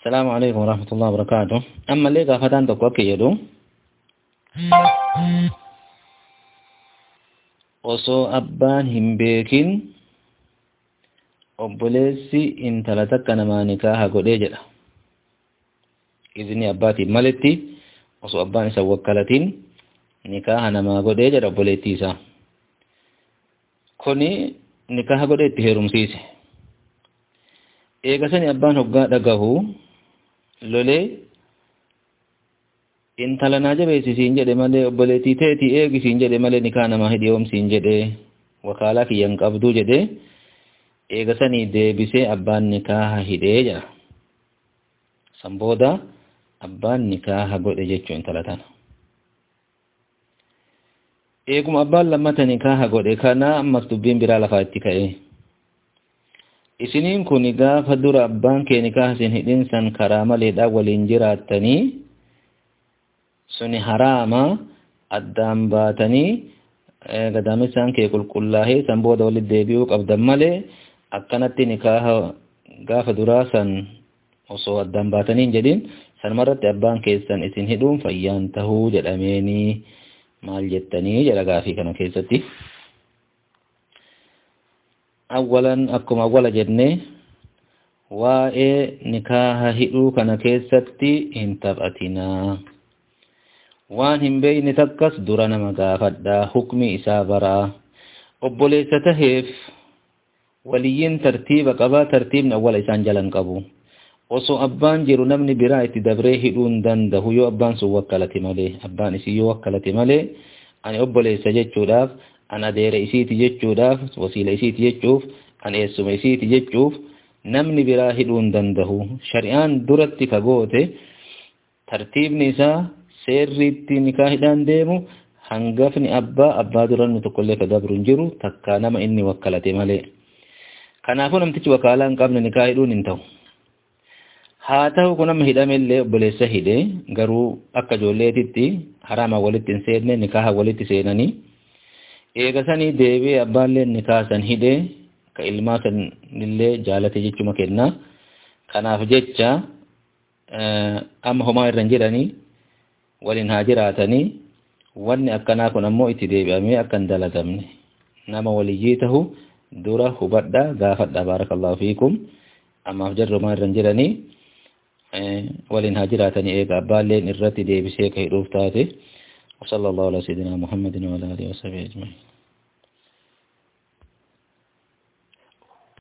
السلام عليكم ورحمة الله وبركاته أما اللي قافتان تقوى يدو osoo abbaan hin beekin obboleessi intala takka namaa nikaaha godhee jedha izni abbaatiin maletti osoo abbaan isa wakkalatiin nikaaha namaa godhee jedha obboleettii isaa kuni nikaaha godhee itti heerumsiise eegasani abbaan hoggaa dhagahu lolee intala naa jabeessisiin jedhe malee obboleettii teetii eegisiin jedhe malee nikaa namaa hidhiyoomsiin jedhe wakaalaa kiyyan qabduu jedhe eegasanii deebisee abbaan nikaaha hidhee jedha san booda abbaan nikaaha godhe jechuu intala tana eeguma abbaan lammata nikaaha godhe kana ammas dubbiin biraa lafaa itti ka'e isiniin kun gaafa dura abbaan kee nikaaha isin hidhinsan karaa maleedhaan waliin jiraattanii suni haraama addaan baatanii gadaamessaan kee qulqullaahee san booda walitti deebi'uu qabdan malee akkanatti nikaaha gaafa duraa san osoo addaan baatanii hin jedhin sanumarratti abbaan keessan isin hidhuun fayyaan tahuu jedhameenii maal jettanii jedha gaafii kana keessatti. Awwalan akkuma awwala jennee waa'ee nikaaha hidhuu kana keessatti hin taphatinaa. waan hin beeyne takkas dura nama gaafadhaa hukmi isaa baraa obboleessa taheef waliyyiin tartiiba qabaa tartiibni awwala isaan jalan qabu osoo abbaan jiru namni biraa itti dabree hidhuu hin dandahu yoo abbaan sun wakkalate malee abbaan isii yoo wakkalate malee ani obboleessa jechuudhaaf an adeera isiiti jechuudhaaf wasiila isiiti jechuuf an eessuma isiiti jechuuf namni biraa hidhuu hin dandahu shari'aan duratti ka goote tartiibni isaa seerriitti nikaahidhaan deemu hangafni abbaa abbaa durannu tokkollee ka dabru hin jiru takka nama inni wakkalate malee kanaafuu namtichi wakaalaa hin qabne nikaahidhuun hin ta'u haa ta'u kun amma hidhamellee obboleessa hidhe garuu akka ijoolleetitti haraama walitti hin seenne nikaaha walitti seenanii eegasanii deebi'ee abbaallee nikaaha san hidhe ka ilmaa san illee jaalate jechuma kennaa kanaaf jecha amma homaa irra hin jiranii waliin haa jiraatanii wanni akkanaa kun ammoo itti deebi'amee akka hin dalagamne nama waliyyii tahu dura hubadha gaafadha baarakallahu fiikum ammaaf jarrumaa irra hin jiranii waliin haa jiraatanii eega abbaalleen irratti deebisee ka hidhuuf taate وصلى الله على سيدنا محمد وعلى اله وصحبه اجمعين